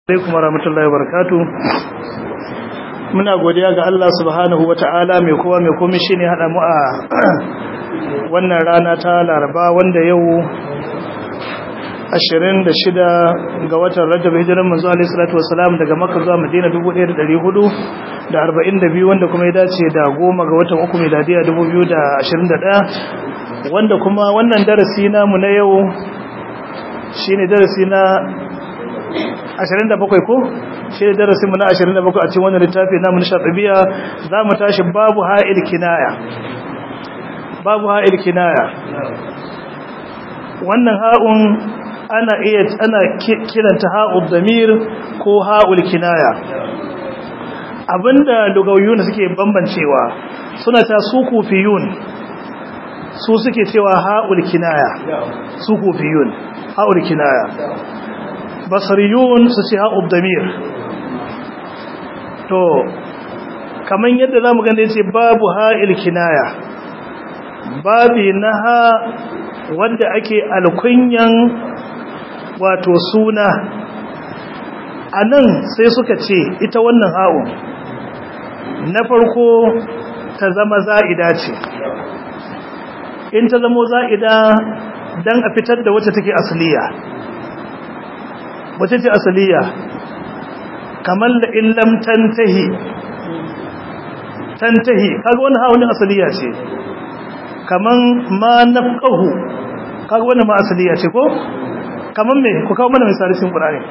alaikum warahmatullahi wabarakatuh muna godiya ga Allah subhanahu wata'ala mai kowa mai komai shine hada mu a wannan rana ta Laraba wanda yau 26 ga watan Rajab hijiran manzo alaihi salatu wassalam daga Makka zuwa Madina 1442 wanda kuma ya dace da goma ga watan uku miladiya 2021 wanda kuma wannan darasi namu na yau shine darasi na 27 ko shi ne darasinmu na 27 a cikin wannan littafi namu na shafibiya za mu tashi babu ha'il kinaya babu ha'il kinaya wannan ha'un ana iya ana kiranta ha'ud damir ko ha'ul kinaya abinda lugawyuna suke bambancewa suna ta su kufiyun su suke cewa ha'ul kinaya su kufiyun ha'ul kinaya basariyun su ce ha'ud damir to kaman yadda zamu gane yace babu ha'il kinaya babi na ha wanda ake alkunyan wato suna anan sai suka ce ita wannan ha'un na farko ta zama za'ida ce in ta zama za'ida dan a fitar da wacce take asliya wace ce asaliya kamar da illam tantahi tantahi kaga wannan hawa asaliya ce kamar ma nafqahu kaga wannan ma asaliya ce ko kamar me ku kawo mana misali cikin Qur'ani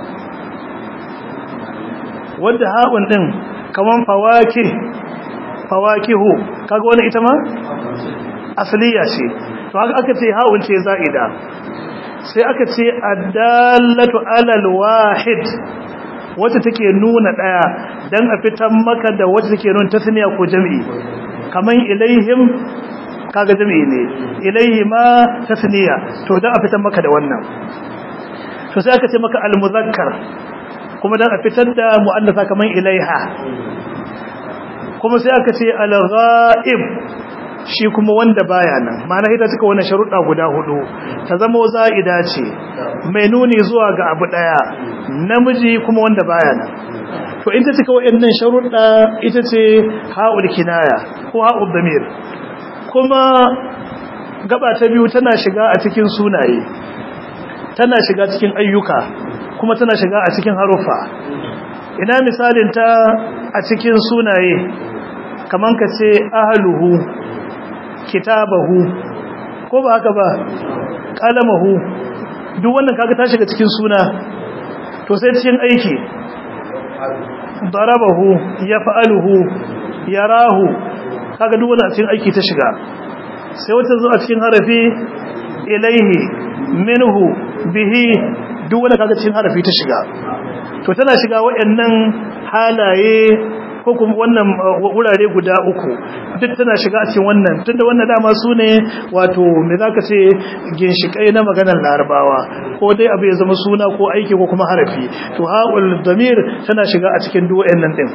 wanda hawan din kamar fawaki fawakihu kaga wannan ita ma asaliya ce to haka aka ce hawun ce za'ida sai aka ce addallatu alal wahid wacce take nuna daya dan a fitan maka da wacce take nuna tasniya ko jami'i kaman ilaihim kaga jami'i ne ilaihi ma tasniya to dan a fitan maka da wannan to sai aka ce maka al muzakkar kuma dan a fitar da muannath kaman ilaiha kuma sai aka ce al ghaib shi kuma wanda baya nan ma'ana ita cika wannan sharuɗa guda hudu ta zama za'ida ce mai nuni zuwa ga abu daya namiji kuma wanda baya nan to in ta cika wayannan sharuɗa ita ce ha'ul kinaya ko ha'ul damir kuma gaba ta biyu tana shiga a cikin sunaye tana shiga cikin ayyuka kuma tana shiga a cikin harufa ina misalin ta a cikin sunaye kaman ka ce ahluhu kitabahu ko ba haka ba kalamahu duk wannan kaga ta shiga cikin suna to sai cikin aiki darabahu yaf'aluhu yarahu kaga duk wannan cikin aiki ta shiga sai wata zo a cikin harafi ilaihi minhu bihi duk wannan kaga cikin harafi ta shiga to tana shiga wayannan halaye ko kuma wannan wurare guda uku duk tana shiga a cikin wannan tunda wannan dama su ne wato me zaka ce ginshikai na maganar larabawa ko dai abu ya zama suna ko aiki ko kuma harafi to haul damir tana shiga a cikin duk wayannan din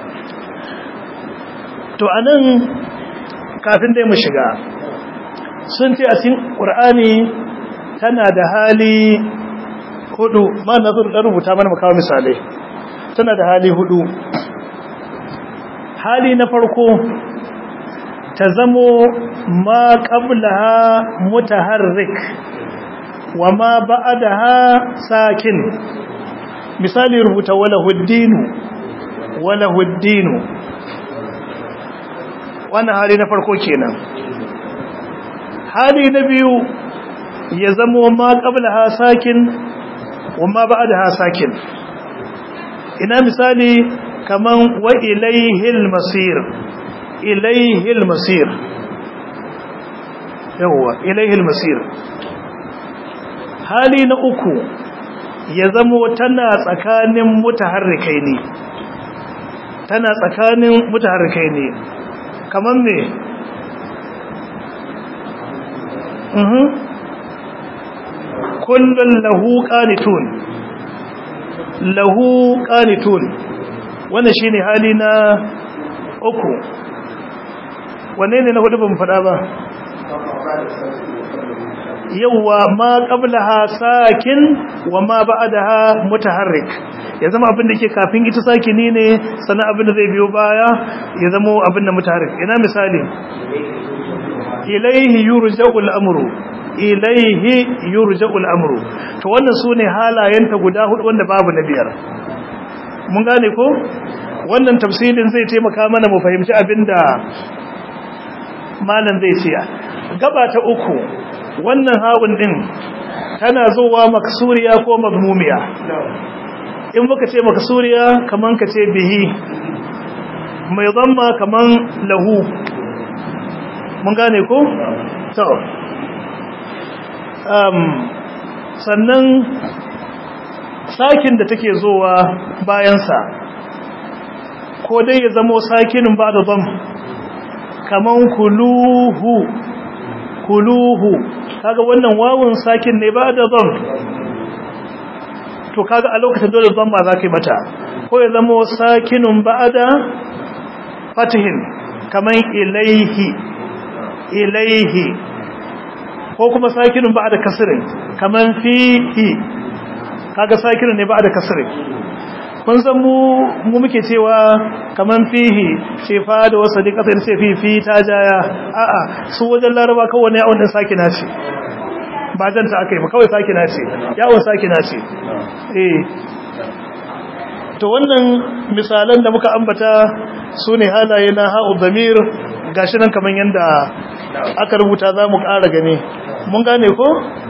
to anan kafin dai mu shiga sun ce a cikin qur'ani tana da hali hudu ma na rubuta mana mu kawo misalai tana da hali hudu hali na farko ta zamo ma qablaha mutaharrik wa ma ba'daha sakin misali rubuta wala huddinu wala huddinu wannan hali na farko kenan hali na biyu ya zamo ma qablaha sakin wa ma ba'daha sakin ina misali kaman wa ilaihil masir ilaihil masir yawwa ilaihil masir hali na uku ya zamo tana tsakanin mutaharrikai ne tana tsakanin mutaharrikai ne kaman me mhm kullun lahu qanitun lahu qanitun wannan shi ne hali na uku wanne ne na hudu ban fada ba yawa ma qablaha sakin wa ma ba'daha mutaharrik ya zama abin da ke kafin ita sakini ne sannan abin da zai biyo baya ya zama abin da mutaharrik ina misali ilaihi yurja'ul amru ilaihi yurja'ul amru to wannan sune halayenta guda hudu wanda babu na biyar mun gane ko wannan tafsirin zai taimaka mana mu fahimci abinda malam zai ce gaba ta uku wannan hawun din tana zuwa maksuriya ko mazmumiya in muka ce maksuriya kaman ka ce bihi mai zamma kaman lahu mun gane ko to um sannan sakin da take zowa bayansa ko dai ya zamo sakinin ba da zam kaman kuluhu kuluhu kaga wannan wawun sakin ne ba da zam to kaga a lokacin dole zam ba za ka yi mata ko ya zamo sakinin ba da fatihin kaman ilaihi ilaihi ko kuma sakinin ba da kasirin kaman fihi kaga sakinin ne ba da kasirin kun san mu mu muke cewa kaman fihi ce fa da wasu din kasar ce fi fi ta jaya a'a su wajen laraba kawai ne wannan sakina ce ba janta akai ba kawai sakina ce yawon sakina ce eh to wannan misalan da muka ambata su ne halaye na ha'u zamir gashi nan kaman yanda aka rubuta za mu ƙara gani mun gane ko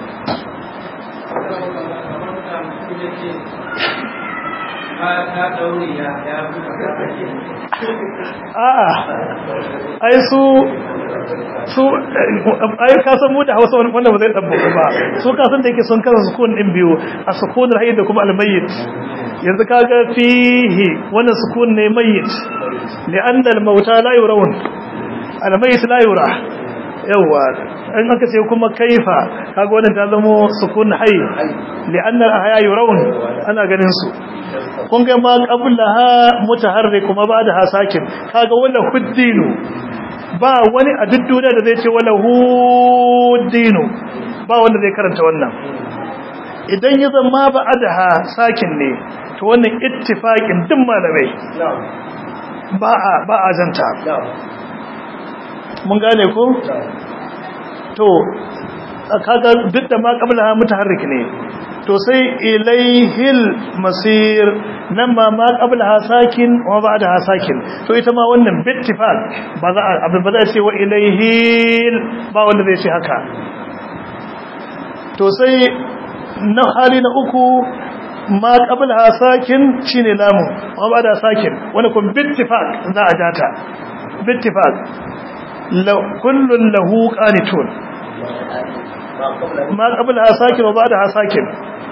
a'a ai su su ai ka san mu da Hausa wanda ba zai dabbo ba su ka san da yake sun kasa sukun din biyu a sukunul hayy da kuma al-mayyit yanzu kaga fihi wannan sukun ne mayyit li'anna al-mauta la yurawun al-mayyit la yura yawa in aka ce kuma kaifa kaga wannan ta zama sukun hayy li'anna al-ahya yurawun ana ganin su kun ga ma qablaha mutaharrik kuma ba'daha sakin kaga wala huddinu ba wani a duk duniya da zai ce wala huddinu ba wanda zai karanta wannan idan ya zama ba'daha sakin ne to wannan ittifaqin din malamai ba a ba a janta mun gane ko to kaga duk da ma qablaha mutaharrik ne to sai ilaihil masir nan ma ma qablaha sakin wa ba'daha sakin to ita ma wannan bittifaq ba za a ba za a ce wa ilaihil ba wanda zai ce haka to sai na hali na uku ma qablaha sakin shine lamu wa ba'da sakin wani kun bittifaq za a jata bittifaq kullun lahu qanitun ma qablaha sakin wa ba'daha sakin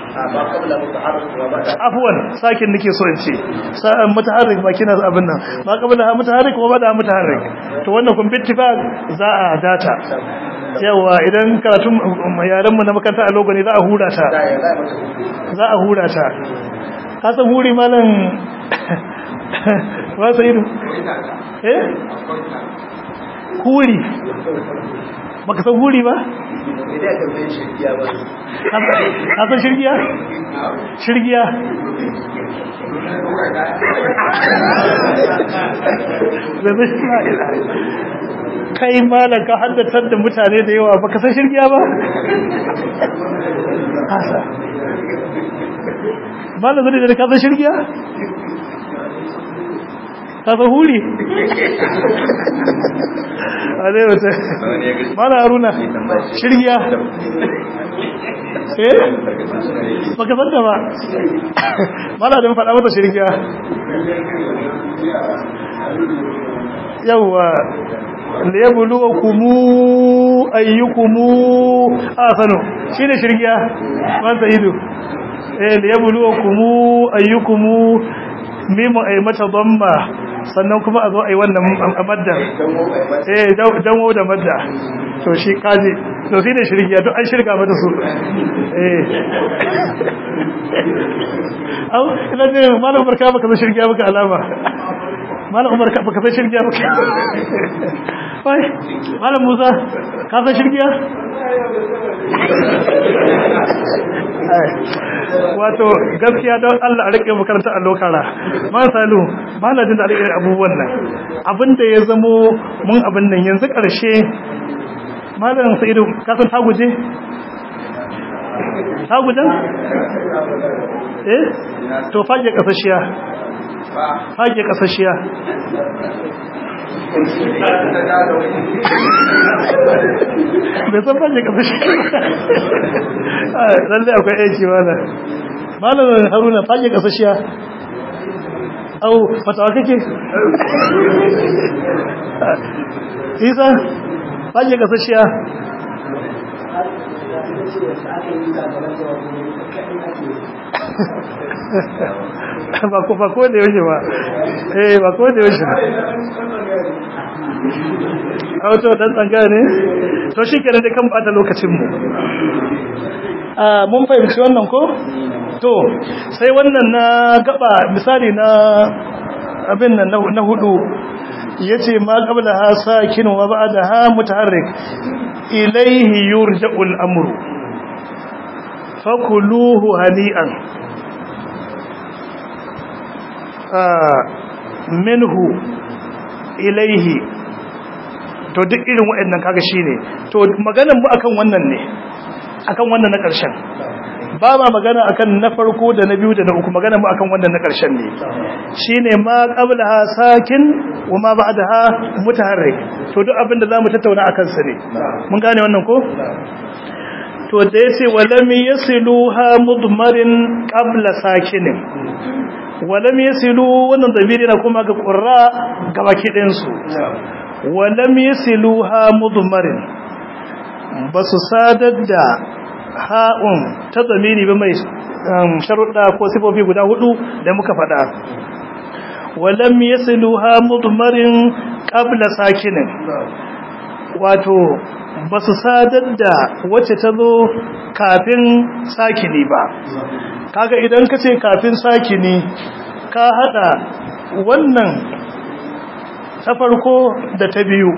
afwan sakin nake so in ce sa'an mutaharrik ba kina abin nan ma qablaha mutaharrik wa ba'daha mutaharrik to wannan kun bittifaq za a data yawa idan karatun yaran mu na makaranta a logoni za a hura ta za a hura ta ka san huri malam ba sai eh huri baka san huri ba ka san shirgiya shirgiya kai malam ka haddatar da mutane da yawa baka san shirgiya ba hasa malam zai da ka san shirgiya ka san huri a zai wata malam haruna shirgiya eh baka san ta ba malam da faɗa mata shirgiya yawwa liyabluwakum ayyukum ahsanu shine shirgiya man sayidu eh liyabluwakum ayyukum mimma ay mata damma sannan kuma a zo ai wannan madda eh danwo da madda to shi kaji to shine shirgiya to an shirga mata su eh au ina ne malam barka baka shirgiya baka alama malam umar ka baka san shirgiya ba wai malam musa ka san shirgiya wato gaskiya don Allah a rike makarantar allo kara ma salu ba na jin da irin abubuwan nan abinda ya zamo mun abin nan yanzu karshe malam sa'idu ka san ta guje ta gujen eh to fage kasashiya fage kasashiya bai san fage kasashiya lalle akwai aiki mana malamin haruna fage kasashiya au fatawa kake isa fage kasashiya ba ko ba ko da yaushe ba eh ba ko da yaushe a wato dan tsanga ne to shikenan da kan bata lokacin mu mun fahimci wannan ko to sai wannan na gaba misali na abin nan na hudu yace ma qabla ha sakin wa ba'da ha mutaharrik ilayhi yurja'u al-amru fakuluhu hani'an minhu ilayhi to duk irin waɗannan kaga shine to maganar mu akan wannan ne akan wannan na ƙarshen ba ma magana akan na farko da na biyu da na uku magana mu akan wannan na ƙarshen ne shine ma qablaha sakin wa ma ba'daha mutaharrik to duk abin da zamu tattauna akan sa ne mun gane wannan ko to da yace walam yasiluha mudmarin qabla sakinin walam yasilu wannan dabiri na kuma ga qurra gabaki ɗayan su walam yasiluha mudmarin basu sadar da ha'un ta zamiri ba mai sharuɗa ko sifofi guda hudu da muka faɗa walam yasiluha mudmarin qabla sakinin wato ba su sadar da wacce ta zo kafin sakini ba kaga idan ka ce kafin sakini ka hada wannan ta farko da ta biyu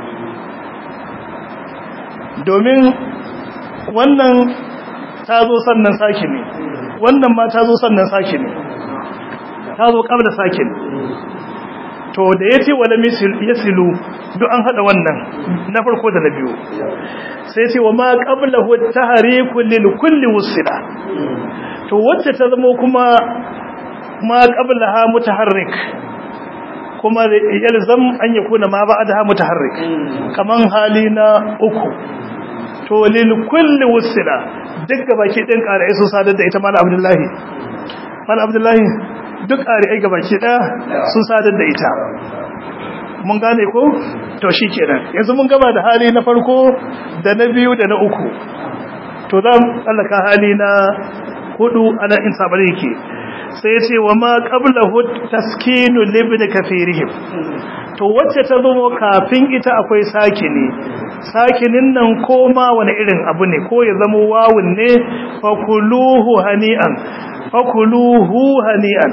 domin wannan ta zo sannan saki ne wannan ma ta zo sannan saki ne ta zo kabla sakin to da ya ce wala yasilu duk an hada wannan na farko da na biyu sai ce wa ma qablahu tahriku lil kulli wusila to wacce ta zama kuma ma qablaha mutaharrik kuma yalzam an yakuna ma ba'daha mutaharrik kaman hali na uku to lil kulli wusila duk gabaki din ƙarai sun sadar da ita mala abdullahi mala abdullahi duk ƙarai gabaki ɗaya sun sadar da ita mun gane ko to shikenan yanzu mun gaba da hali na farko da na biyu da na uku to za mu tsallaka hali na hudu ana in sabar yake sai ce wa ma qablahu taskinu libni kafirihim to wacce ta zo kafin ita akwai sakini sakinin nan koma wani irin abu ne ko ya zama wawun ne fakuluhu hani'an fakuluhu hani'an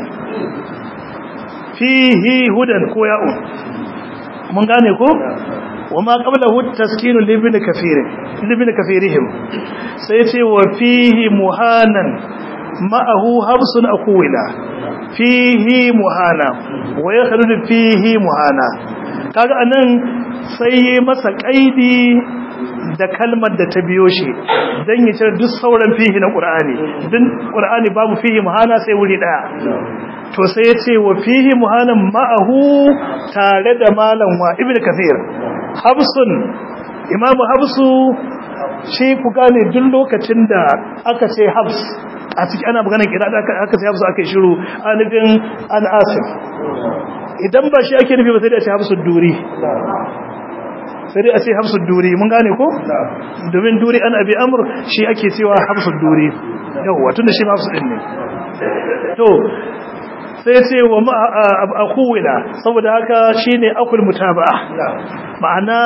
fihi hudan ko ya'un mun gane ko wama qablahu taskinu libni kafirin libni kafirihim sai ce wa fihi muhanan ma'ahu habsun akwila fihi muhana wa yakhruju fihi muhana kaga anan sai yi masa kaidi da kalmar da ta biyo shi dan ya cire duk sauran fihi na qur'ani din qur'ani babu fihi muhana sai wuri daya to sai ya ce wa fihi muhanan ma'ahu tare da malam wa ibn kathir habsun imamu habsu shi ku gane duk lokacin da aka ce habs a ciki ana maganar kira da aka ce habsu aka shiru anibin an asif idan ba shi ake nufi ba sai da ce habsu duri sai dai a ce habsu duri mun gane ko domin duri an abi amur shi ake cewa habsu duri yawwa tun da shi ma habsu din ne to sai ce wa akuwila saboda haka shine akul mutaba'a ma'ana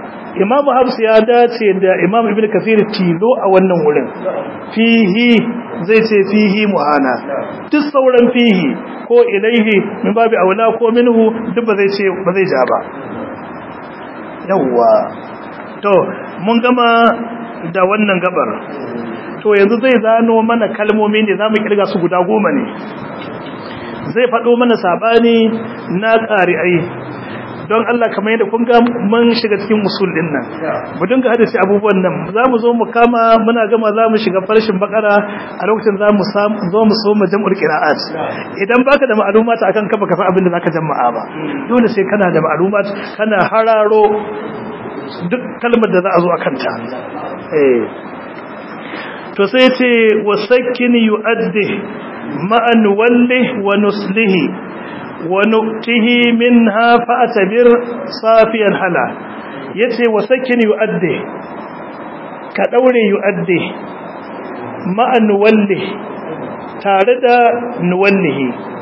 imamu habs ya dace da imam ibnu kathir tilo a wannan wurin fihi zai ce fihi muhana duk sauran fihi ko ilaihi min babu aula ko minhu duk ba zai ce ba zai ja ba yawwa to mun gama da wannan gabar to yanzu zai zano mana kalmomi ne zamu kirga su guda goma ne zai faɗo mana sabani na ƙari'ai don Allah kamar yadda kun ga mun shiga cikin usul din nan mu dinga hadisi abubuwan nan za mu zo mu kama muna gama za mu shiga farshin bakara a lokacin za mu zo mu so mu jam'ul qira'at idan baka da ma'lumat akan ka baka san abin da zaka jama'a ba dole sai kana da ma'lumat kana hararo duk kalmar da za a zo akan ta eh to sai ce wasakkin yu'addi ma'an walli wa nuslihi ونؤته منها فأتبر صافيا هلا يتي وسكن يؤدي كدوري يؤدي مع نوله تارد نوله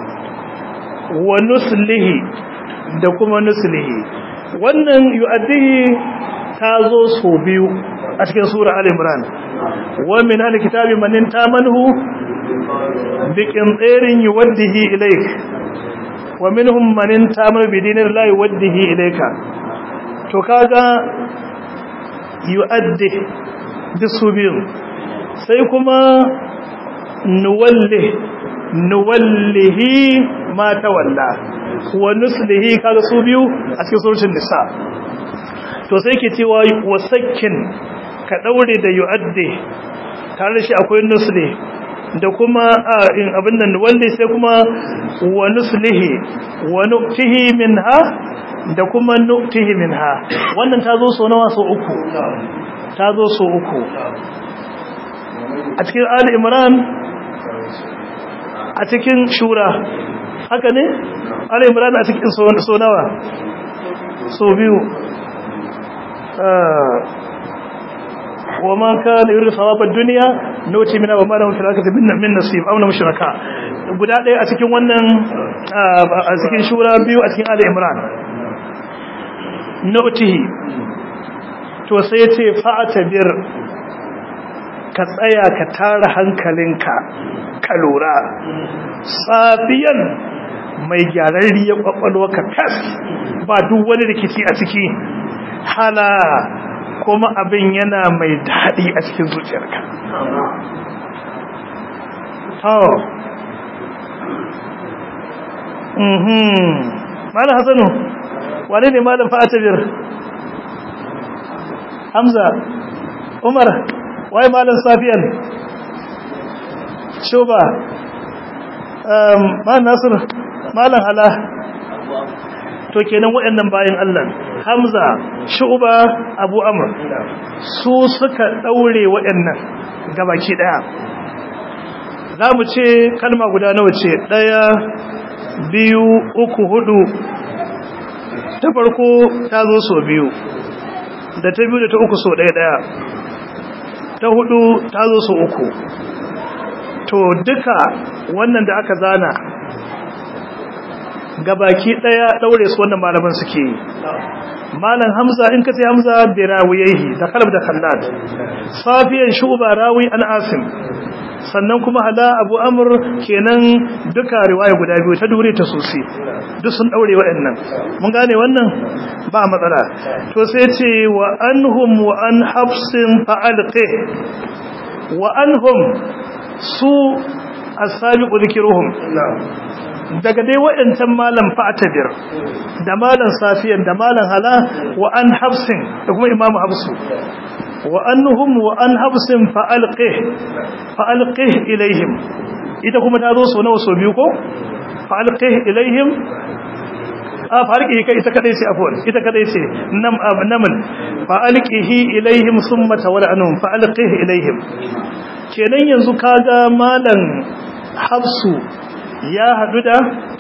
ونسله da kuma nuslihi wannan yu'addihi ta zo so biyu a cikin sura al-imran wa min al-kitabi man tamanhu biqin tsirin yuwaddihi ilayk wa minhum man intamar bi dinin la yuwaddihi ilayka to kaga yuaddi bisubin sai kuma nuwalli nuwallihi ma tawalla wa nuslihi kaga su biyu a cikin suratul nisa to sai ke cewa wasakkin ka daure da yuaddi tare da shi akwai nusli da kuma in abin nan wanda sai kuma wa nuslihi wa nu'tihi minha da kuma nu'tihi minha wannan ta zo so nawa so uku ta zo so uku a cikin ali imran a cikin shura haka ne ali imran a cikin so nawa so biyu وما كان يريد ثواب الدنيا نوتي من وما له في الاخره من نصيب او mushraka guda ɗaya a cikin wannan a cikin shura biyu a cikin ali imran notihi to sai ya ce fa'atabir ka tsaya ka tara hankalinka ka lura safiyan mai gyararriyar kwakwalwa ka fes ba duk wani rikici a ciki hala kuma abin yana mai daɗi a cikin zuciyarka. Tawo. Mhm. Malam Hassanu, wane ne Malam Fa'atabir? Hamza, Umar, waye Malam Safiyan? Shuba, Malam Nasiru, Malam Hala. To kenan waɗannan bayan Allah. Hamza, Shu'ba, Abu Amr su suka daure waɗannan gabaki daya. Zamu ce kalma guda nawa ce? Daya, biyu, uku, hudu. Ta farko ta zo so biyu. Da ta biyu da ta uku so daya daya. Ta hudu ta zo so uku. To duka wannan da aka zana gabaki daya daure su wannan malaman suke yi. malam hamza in kace hamza bi rawiyihi da kalb da khallad safiyan shuba rawi an asim sannan kuma hala abu amr kenan duka riwaya guda biyu ta dure ta sosi duk sun daure waɗannan mun gane wannan ba matsala to sai ce wa anhum wa an hafsin fa'alqi wa anhum su as-sabiqu dhikruhum daga dai waɗancan malam fa'atabir da malam safiyan da malam hala wa an hafsin da kuma imamu hafsu wa annuhum wa an hafsin fa'alqih fa'alqih ilaihim ita kuma ta zo so nawa so biyu ko fa'alqih ilaihim a farki kai ita kadai ce afwan ita kadai ce nam namal fa'alqihi ilaihim thumma tawalla anhum fa'alqih ilaihim kenan yanzu kaga malam hafsu ya haɗu da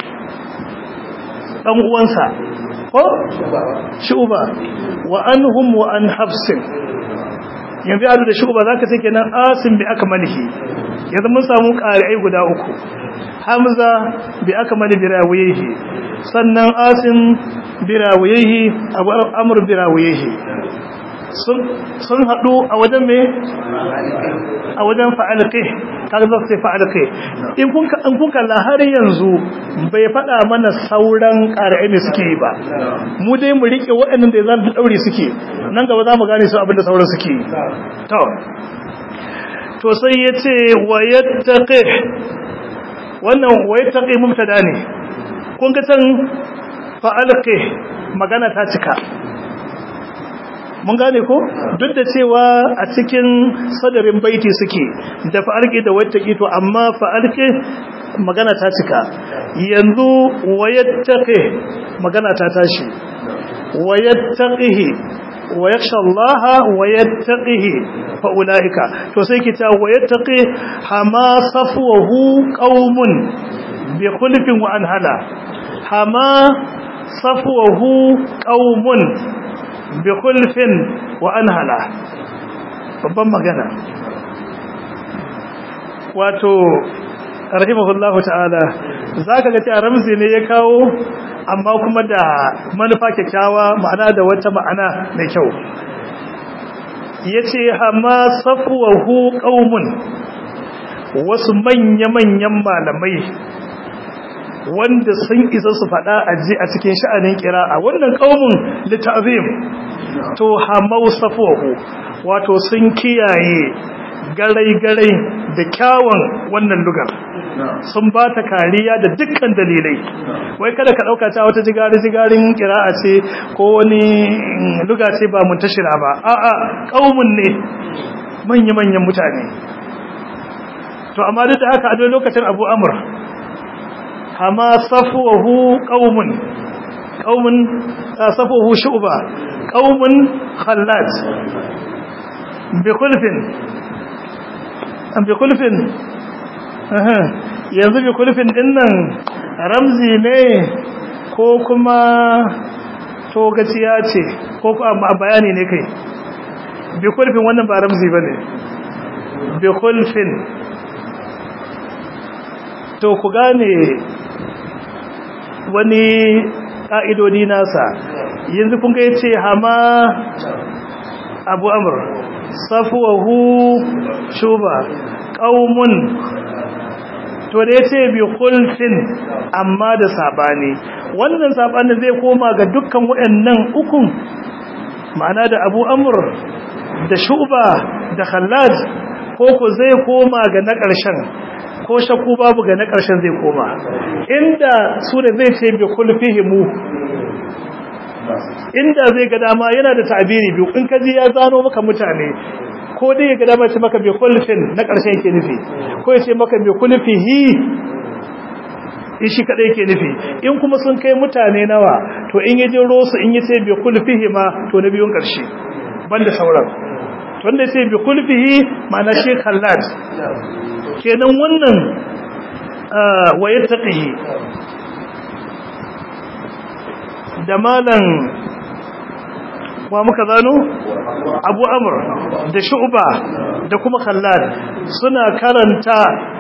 ɗan uwansa ko shuba wa anhum wa an hafsin yanzu ya da shuba zaka ce kenan asim bi akmalihi yanzu mun samu ƙari'ai guda uku hamza bi akmali bi rawiyihi sannan asim bi rawiyihi abu amr bi rawiyihi sun haɗu a wajen me a wajen fa'alƙe kaga za su ce fa'alƙe in kun kalla har yanzu bai faɗa mana sauran ƙara'ai ne suke yi ba mu dai mu riƙe waɗannan da za su ɗaure suke nan gaba za mu gane su abinda sauran suke yi to to sai ya ce wayattaƙe wannan wayattaƙe mubtada ne kun ga can fa'alƙe magana ta cika mun gane ko duk da cewa a cikin sadarin baiti suke da fa'alƙe da wattaƙi to amma fa'alƙe magana ta cika yanzu wayattaƙe magana ta tashi wayattaƙihi wa yakhsha Allah wa yattaqihi fa ulaika to sai kita wa yattaqi hama safwahu qaumun bi khulfin wa anhala hama safwahu qaumun bi khulfin wa anhala babban magana wato rahimahullahu ta'ala zaka ga cewa ramzi ne ya kawo amma kuma da manufa kyakkyawa ma'ana da wata ma'ana mai kyau yace hama safwahu qaumun wasu manya-manyan malamai wanda sun isa su faɗa aji a cikin sha'anin kira'a wannan qaumun litazim to hamau safwahu wato sun kiyaye garai-garai da kyawun wannan lugar sun ba ta kariya da dukkan dalilai wai kada ka ɗauka ta wata jigari-jigarin kira'a ce ko wani luga ce ba muntashira ba a'a ƙaumun ne manya-manyan mutane to amma duk da haka a lokacin abu amur hama safuwahu ƙaumun ƙaumun safuwahu shu'ba ƙaumun khallad bi kulfin bi kulfin yanzu bi kulfin dinnan ramzi ne ko kuma togaciya ce ko kuma bayani ne kai bi kulfin wannan ba ramzi ba ne bi kulfin to ku gane wani ƙa'idodi nasa yanzu kun ga ya ce hama abu amur safuwahu shuba ƙaumun to da ya ce bi kulfin amma da sabani wannan sabanin zai koma ga dukkan waɗannan ukun ma'ana da abu amur da shuba da khallad ko ko zai koma ga na ƙarshen ko shakku babu ga na ƙarshen zai koma inda su da zai ce bi kulfihimu inda zai ga dama yana da ta'abiri biyu in kaji ya zano maka mutane ko dai ya ga dama ce maka bi kulfin na ƙarshen yake nufi ko ya ce maka bi kulfihi shi kadai yake nufi in kuma sun kai mutane nawa to in yaje rosu in yace bi kulfihi ma to na biyun ƙarshe banda sauran wanda yace bi kulfihi ma'ana shi khallad kenan wannan wayattaqihi da malan wa muka zano abu amur da shu'ba da kuma khallad suna karanta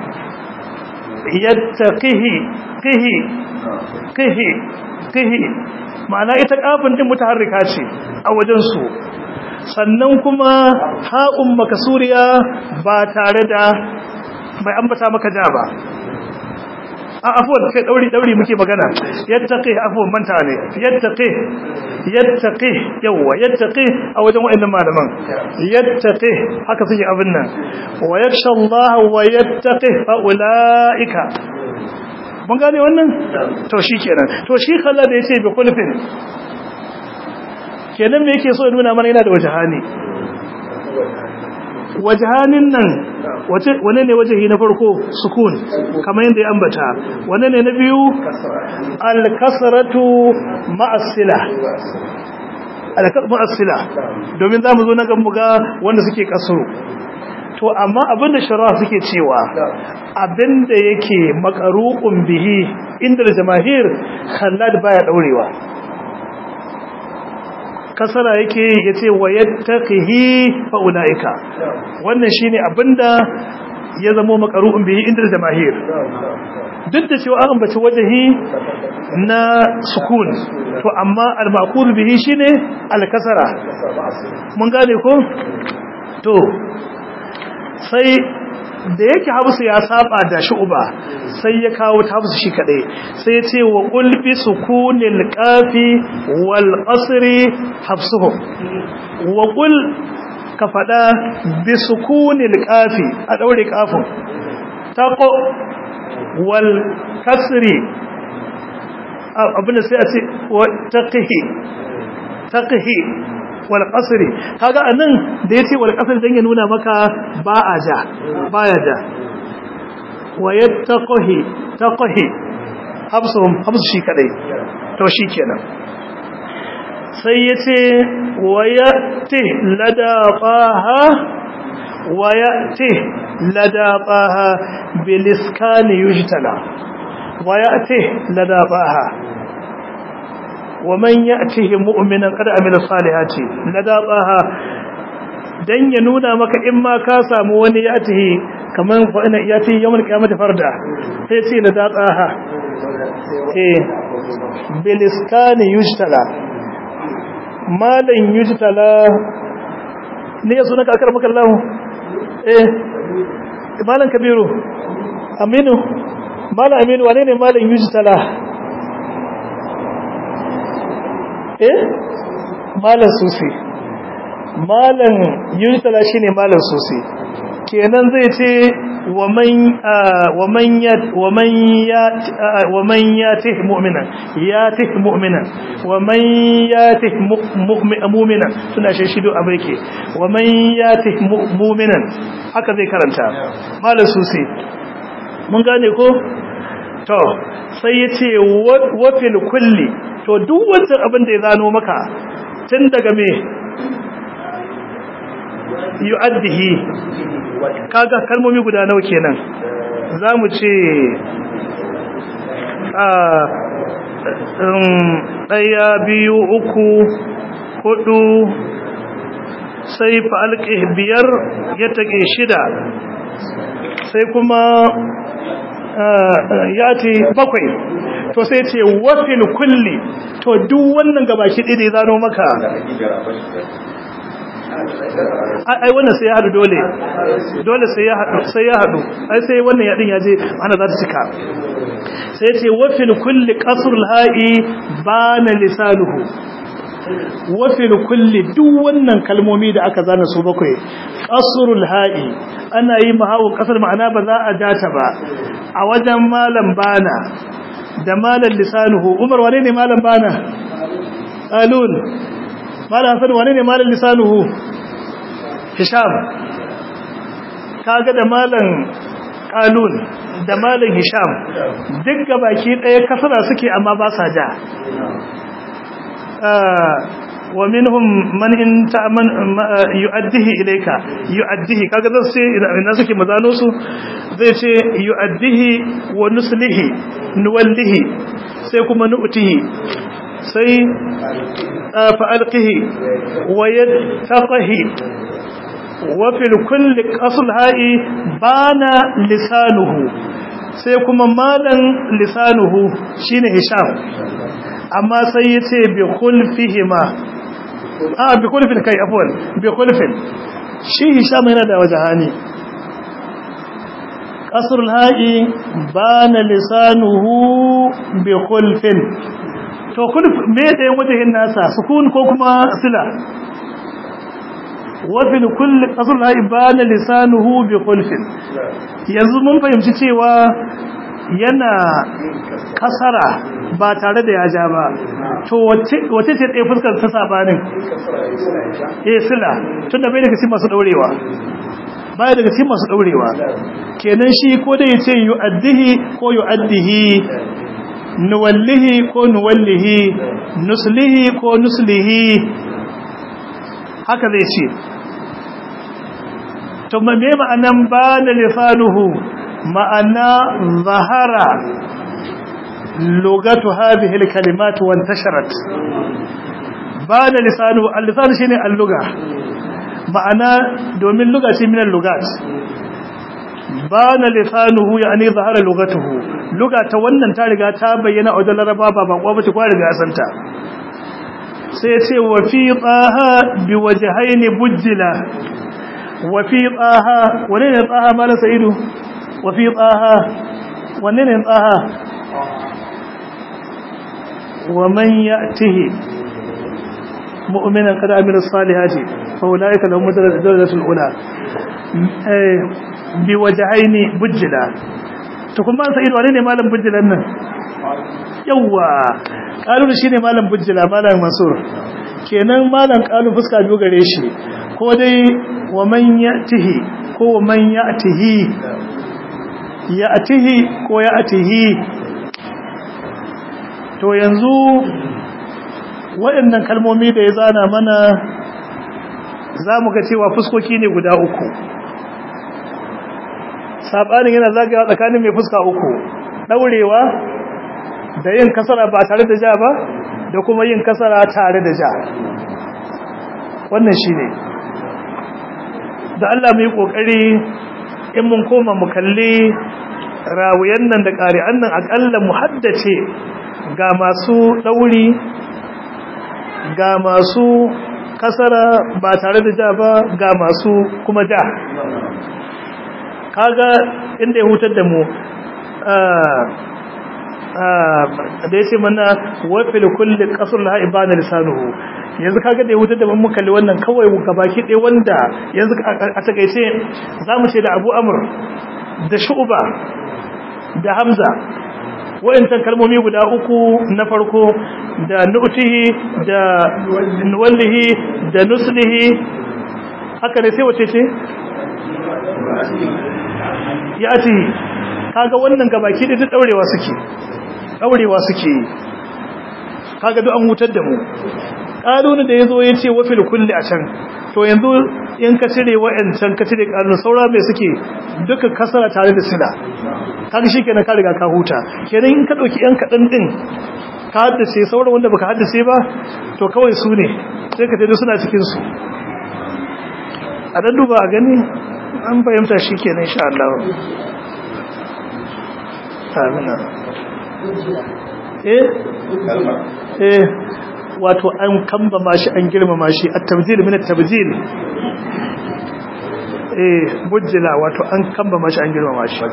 yattaqihi qihi qihi qihi ma'ana ita kafin din mutaharrika ce a wajen su sannan kuma ha'un makasuriya ba tare da bai ambata maka ja ba a afuwan kai dauri dauri muke magana yattaqi afuwan manta ne yattaqi yattaqi yawa yattaqi a wajen wayannan malaman yattaqi haka suke abin nan wa yakhsha Allah wa yattaqi fa ulaika mun gane wannan to shikenan to shi kalla da yace bi kulfin kenan me yake so ya nuna mana yana da wajhani wajhanin nan wane ne wajahi na farko sukun kamar yadda ya ambata wane ne na biyu al-kasratu ma'as-sila al-ma'as-sila domin zamu zo na ga muga wanda suke kasuru to amma abinda shara suke cewa abinda yake makaru'un bihi inda jama'ir khallad baya daurewa kasara yake yace wayattaqihi fa ulaika wannan shine abinda ya zama makaru'un bihi inda jama'ir duk da cewa an ambaci wajahi na sukun to amma al-ma'qul bihi shine al-kasara mun gane ko to sai da yake hafsu ya saba da shu'ba sai ya kawo ta hafsu shi kadai sai ya ce wa qul bi sukunil qafi wal qasri hafsuhum wa qul ka fada bi sukunil qafi a daure kafin taqo wal kasri abinda sai a ce wa taqihi taqihi wal qasri kaga anan da yace wal qasri dan ya nuna maka ba a ja baya ja wa yattaqihi taqihi habsum habsu shi kadai to shikenan sai yace wa yati ladafaha wa yati ladafaha bil iskani yujtala wa yati ladafaha ومن يأته مؤمنا قد عمل الصالحات لدابها dan ya nuna maka in ma ka samu wani ya tahi kaman fa ina ya tahi yawan kiyamata farda sai ce da datsaha eh biliskani yujtala malan yujtala ne yaso naka akar maka Allah eh malan kabiru aminu malan aminu wane ne malan yujtala eh malan susi malan yujtala shine malan susi kenan zai ce wa man wa man ya wa man ya wa man yatih mu'minan yatih mu'minan wa man yatih mu'minan suna shi shido abaike wa man yatih mu'minan haka zai karanta malan susi mun gane ko to sai yace wa fil kulli to duk wancan abin da ya zano maka tun daga me yu'addihi kaga kalmomi guda nawa kenan zamu ce a daya biyu uku hudu sai fa'alqi biyar ya take shida sai kuma ya ce bakwai to sai ce wafil kulli to duk wannan gabaki ɗaya da ya zano maka ai wannan sai ya haɗu dole dole sai ya haɗu sai ya haɗu ai sai wannan yaɗin ya je ana za ta cika sai ce wafil kulli qasrul ha'i bana lisanuhu wafil kulli duk wannan kalmomi da aka zana su bakwai qasrul ha'i ana yi mahawu kasar ma'ana ba za a data ba a wajen malam bana da malam lisanuhu umar wane ne malam bana qalun malam hasan wane ne malam lisanuhu hisham kaga da malam qalun da malam hisham duk gabaki daya kasara suke amma ba sa ja wa minhum man in ta'man yu'addihi ilayka yu'addihi kaga zai ce ina suke mazano su zai ce yu'addihi wa nuslihi nuwallihi sai kuma nu'tihi sai fa'alqihi wa yattaqihi wa fil kulli qasl ha'i bana lisanuhu sai kuma malan lisanuhu shine hisham amma sai yace bi khulfihima a bi kulfin kai afwan bi kulfin shi hisham yana da wajahani qasr al-ha'i bana lisanuhu bi kulfin to kulf me da wajahin nasa sukun ko kuma sila wa fil kull qasr al-ha'i bana lisanuhu bi kulfin yanzu mun fahimci cewa yana kasara ba tare da ya ja ba to wace ce ɗaya fuskar ta sabanin eh sila tun da bai daga cikin masu ɗaurewa bai daga cikin masu ɗaurewa kenan shi ko da ya ce yu'addihi ko yu'addihi nuwallihi ko nuwallihi nuslihi ko nuslihi haka zai ce to me ma'anan ba da lisanuhu ma'ana zahara lugatu hadhihi alkalimat wa intasharat bada lisanu al-lisan shine al-lugha ma'ana domin lugha ce min al-lugat bana lisanuhu yani zahara lugatuhu luga ta wannan ta riga ta bayyana a wajen laraba ba ba kwa bace kwa riga santa sai ce wa fi tsaha bi wajhaini bujjila wa fi tsaha wane ne tsaha mala sa'idu wa fi tsaha wane ne tsaha wa man ya'tihi mu'minan qad amila salihati fa ulaika lahum darajatul ula bi wajhaini bujjila to kuma sa'idu wane ne malam bujjilan nan yawa kalu shine malam bujjila malam mansur kenan malam kalu fuska biyu gare shi ko dai wa man ya'tihi ko wa man ya'tihi ya'tihi ko ya'tihi to yanzu waɗannan kalmomi da ya zana mana za mu ga cewa fuskoki ne guda uku saɓanin yana zagawa tsakanin mai fuska uku ɗaurewa da yin kasara ba tare da ja ba da kuma yin kasara tare da ja wannan shi ne da Allah mu yi ƙoƙari in mun koma mu kalli rawuyan nan da ƙari'an nan aƙalla mu haddace ga masu ɗauri ga masu kasara ba tare da ja ba ga masu kuma ja kaga inda ya hutar da mu da ya ce mana wafil kulli kasar laha ibana lisanuhu yanzu kaga da ya hutar da mu kalli wannan kawai gabaki ɗaya wanda yanzu a takaice za mu ce da abu amur da shu'uba da hamza wayancan kalmomi guda uku na farko da nu'tihi da nuwallihi da nuslihi haka ne sai wace ce ya ati kaga wannan gabaki da daurewa suke daurewa suke kaga duk an hutar da mu kalunu da yazo yace wa fil kulli a can to yanzu in ka cire wa'ancan ka cire kalunu saura mai suke duka kasara tare da sila kaga shikenan ka riga ka huta kenan in ka dauki yan kadan din ka haddace sauran wanda baka haddace ba to kawai su ne sai ka tada suna cikin su a dan duba a gani an fahimta shikenan insha Allah amina eh eh wato an kamba shi an girmama shi at-tabdil min at-tabdil eh bujjila wato an kamba mashi an girmama shi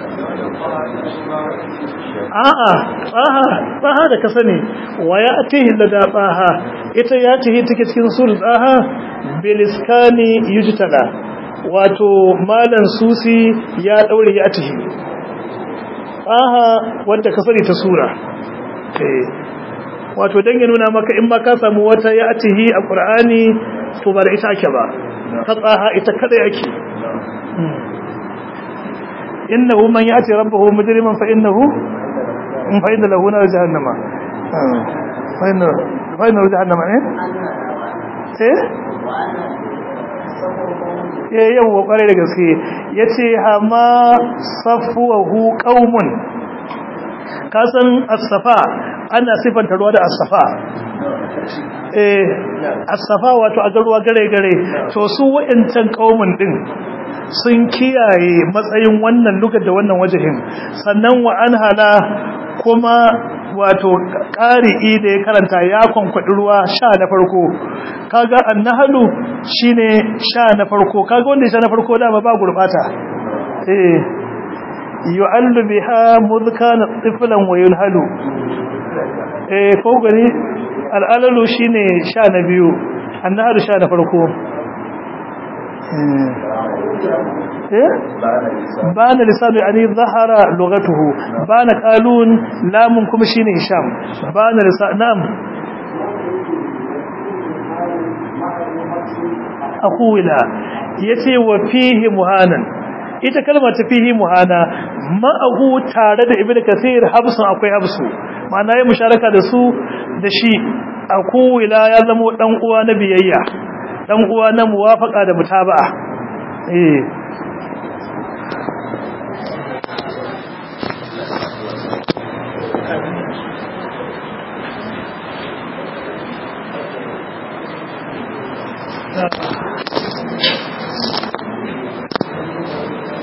a'a tsaha tsaha da ka sani wa ya atihi lada tsaha ita ya tihi take cikin sur tsaha biliskani yujtala wato malan susi ya daure ya tihi tsaha wanda ka sani ta sura eh wato dan ya nuna maka in ma ka samu wata ya atihi a qur'ani to ba da ita ake ba ta tsaha ita kada yake innahu man yati rabbahu mujriman fa innahu in fa inna lahu nar jahannama fa inna fa inna jahannama eh eh eh yawa kware da gaske yace hama safuhu qaumun kasan as-safa ana sifanta ruwa da as-safa eh as-safa wato a garuwa gare gare to su wa'ancan kaumun din sun kiyaye matsayin wannan lugar da wannan wajahin sannan wa an hala kuma wato ƙari'i da ya karanta ya kwankwaɗi ruwa sha na farko kaga annahalu shine sha na farko kaga wanda sha na farko dama ba gurbata eh yu'allu biha mudkana tiflan wa yunhalu eh ko gani al'alalu shine sha na biyu annahalu sha na farko bana lisanu yani zahara lugatuhu bana qalun lamun kuma shine hisham bana lisan nam aqula yace wa fihi muhanan ita kalma ta fihi muhana ma'ahu tare da ibnu kasir habsun akwai habsu ma'ana yayi musharaka da su da shi aqula ya zama dan uwa na biyayya dan uwa na muwafaka da mutaba'a eh Yeah.